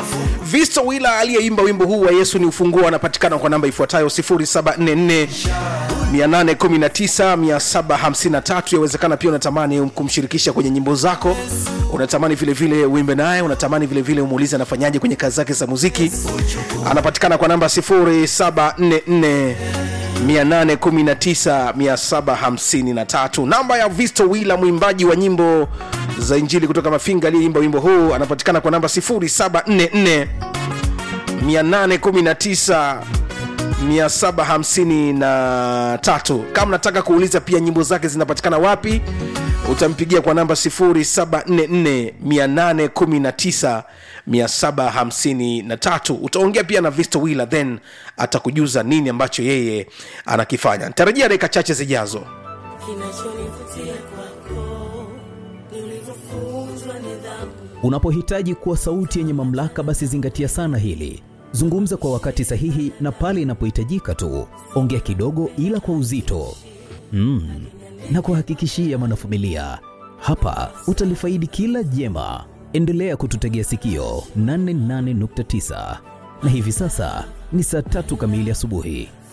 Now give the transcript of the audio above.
Visto Wila aliyeimba wimbo huu wa Yesu ni ufunguo anapatikana kwa namba ifuatayo 0744 819 753. Yawezekana pia unatamani kumshirikisha kwenye nyimbo zako, unatamani vile vile uimbe naye, unatamani vile vile umuulize anafanyaje kwenye kazi zake za muziki. Anapatikana kwa namba 0744 819753 namba ya Visto Wila, mwimbaji wa nyimbo za Injili kutoka Mafinga aliyeimba wimbo huu, anapatikana kwa namba 0744 819 753. Kama nataka kuuliza pia nyimbo zake zinapatikana wapi, utampigia kwa namba 0744 819 753. Utaongea pia na Visto Wila, then atakujuza nini ambacho yeye anakifanya. Nitarajia dakika chache zijazo. Kinachonivutia kwako ni ulivyofunzwa nidhamu. Unapohitaji kuwa sauti yenye mamlaka, basi zingatia sana hili. Zungumza kwa wakati sahihi na pale inapohitajika tu. Ongea kidogo, ila kwa uzito mm. na kuhakikishia mwanafamilia, hapa utalifaidi kila jema. Endelea kututegea sikio 88.9 na hivi sasa ni saa tatu kamili asubuhi.